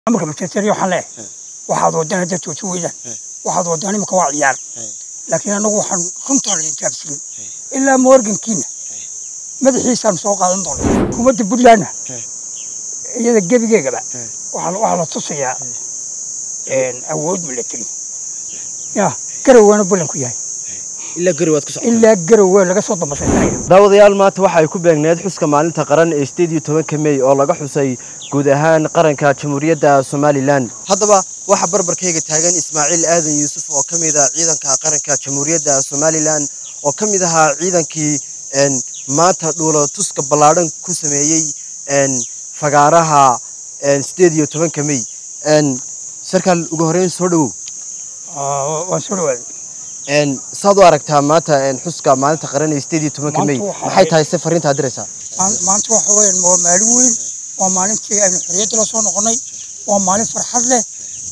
amarka majeerteeriya waxaan leeyahay waxaad wadaan haddaad joojin weydaan waxaad wadaan imika waa ciyaar laakiin annagu waxaan runtaan idin taabsiin ilaa morgankiina madaxiisaan soo qaadan doona hukuumadda puntlandna iyada gebigeegaba waxaa waxaa la tusayaa awood military ya garowaana bulanku yahay ilaa gari waad ku socota ilaa garowe laga soo dambasaysanaya daawadayaal maanta waxa ay ku beegneed xuska maalinta qaran ee sideed iyo tobanka mey oo laga xusay guud ahaan qaranka jamhuuriyadda somalilan haddaba waxaa barbarkayga taagan ismaaciil aadan yuusuf oo ka mid ah ciidanka qaranka jamhuuriyadda somalilan oo ka mid ahaa ciidankii n maanta dhuulo tuska ballaadhan ku sameeyey n fagaaraha sideed iyo tobanka mey n sarkaal ugu horeyn soo dhowow waan soo dhawaaday n saad u aragtaa maanta n xuska maalinta qaran ee sideed iyo tobanka mey Maanta waxaa maxay tahay se fariintaad diraysaa Maal- maanta waxa weeyaan waa maalin weyn waa maalintii aynu xorriyadda la soo noqonnay waa maalin farxad leh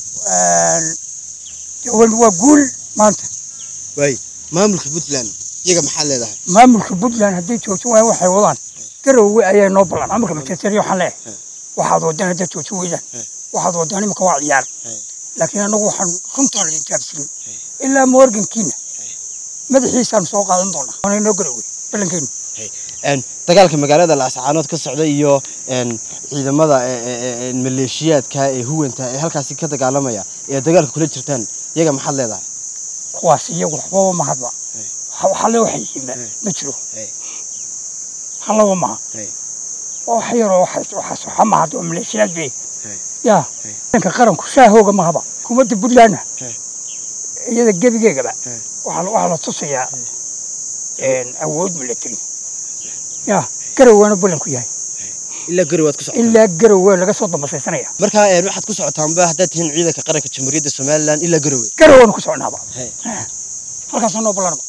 dee waa waa guul maanta waay maamulka puntland iyaga maxaad leedahay maamulka puntland hadday joojin waayaan waxay wadaan garowe ayaa noo ballan amarka majeerteeriya waxaan leeyahay waxaad wadaan haddaad joojin weydaan waxaad wadaan imika waa ciyaar laakiin annagu waxaan runtaan idin taabsiin ilaa morgankiina madaxiisaan soo qaadan doonaa waana inoo garowe ballankeenu n dagaalka magaalada laascaanood ka socda iyo n ciidamada e- e- e- maleeshiyaadka ee huwanta ee halkaasi ka dagaalamaya ee dagaalka kula jirtaan iyaga maxaad leedahay kuwaas iyagu waxbaba ma hadba Ha- halle waxay yihiin ma jiro Hey. hallaba maha Hey. waa wax yaroo waxaas waxaas waxa ma hadda oo maleeshiyaad be Hey. ya Hey. ciidanka qaranku shaahooga ma haba hukuumadda puntlandna Hey. iyada gebigeegaba Hey. waxaa la- waxaa la tusayaa awood military ya garowaana bulanku yahay ilaa gari waad ku socota ilaa garowe laga soo dambasaysanaya markaa n waxaad ku socotaanba haddaad tihiin ciidanka qaranka jamhuuriyadda somalilan ilaa garowe garowaanu ku soconaaba Hey. halkaasoo noo ballanaba